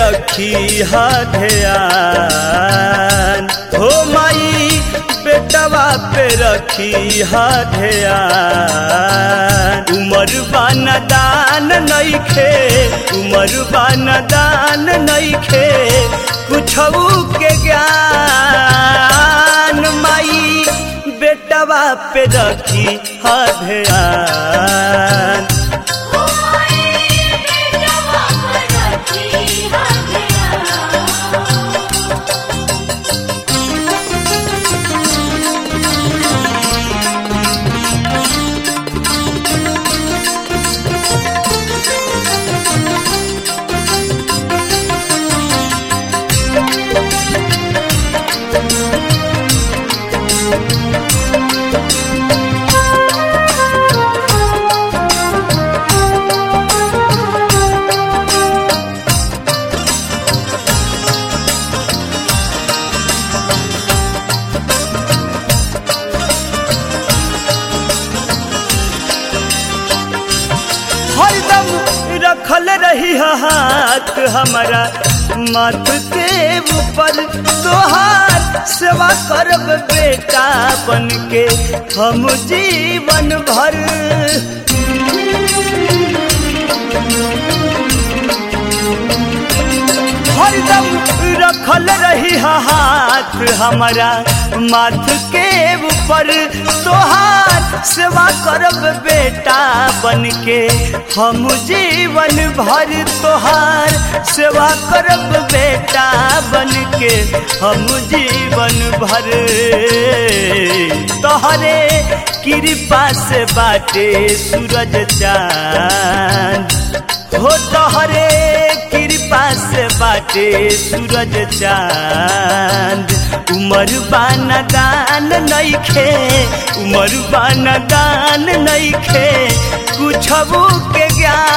रखी हा ध्यान हो माई बेटवा पे रखी हा ध्यान उमर बान दान नइखे उमर बान दान नइखे कुछऊ के ज्ञान माई बेटवा पे रखी हा ध्यान हरदम रखल रही हाथ हमारा माथ के ऊपर तोहार सेवा करब बेटा बन के हम जीवन भर हरदम रखल रही हाथ हमारा माथ के ऊपर तोहार सेवा करब बेटा बन के हम जीवन भर तोहार सेवा करब बेटा बन के हम जीवन भर तोहरे कृपा से बाटे सूरज चांद हो तोहरे कृपा से बाटे सूरज चांद उमर बान दान नइखे उमर बान दान नइखे कुछबू के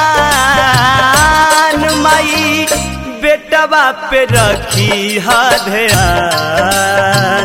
ज्ञान माई बेटवा पे रखी हा ध्यान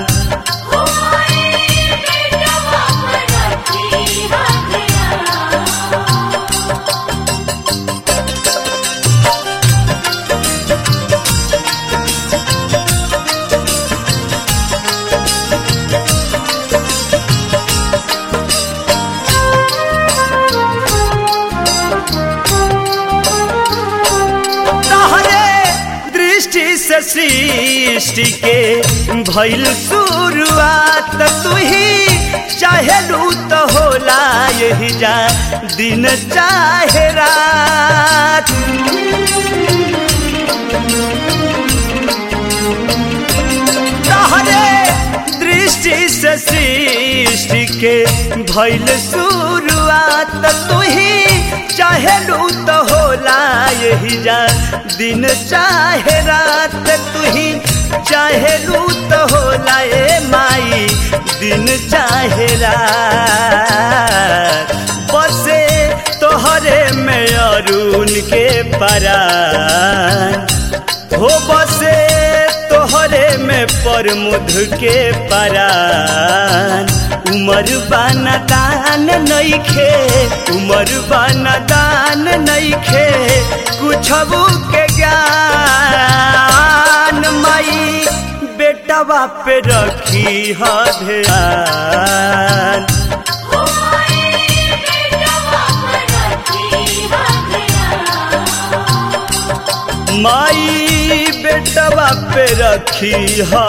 तहरे दृष्टि से सृष्टि के भइल शुरुआत तू ही चाहेलू तो होला यही जा दिन चाहे रात तहरे दृष्टि से सृष्टि के भइल शुरुआत तू ही चाहेलू तो होला यही जा दिन चाहे रात तू ही चाहेलू तो होला ए माई दिन चाहे रात बसे तोहरे में अरुण के परान हो बसे तोहरे में परमुध के परान उमर बाना दान नइखे उमर बाना दान नइखे कुछबू के ज्ञान माई बेटवा पे रखी हा ध्यान माई बेटवा पे रखी हा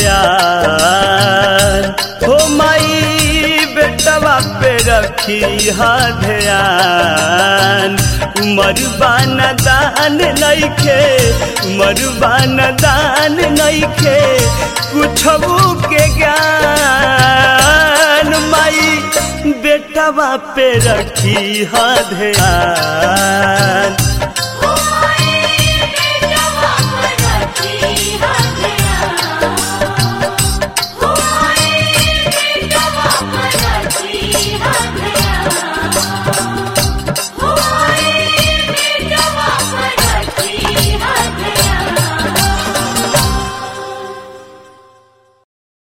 ध्यान हो माई बेटवा पे रखी हा ध्यान मरुबान दान नइखे मरुबान दान नइखे कुछबू के ज्ञान माई बेटवा पे रखी हा ध्यान Oh, my, baby, I want to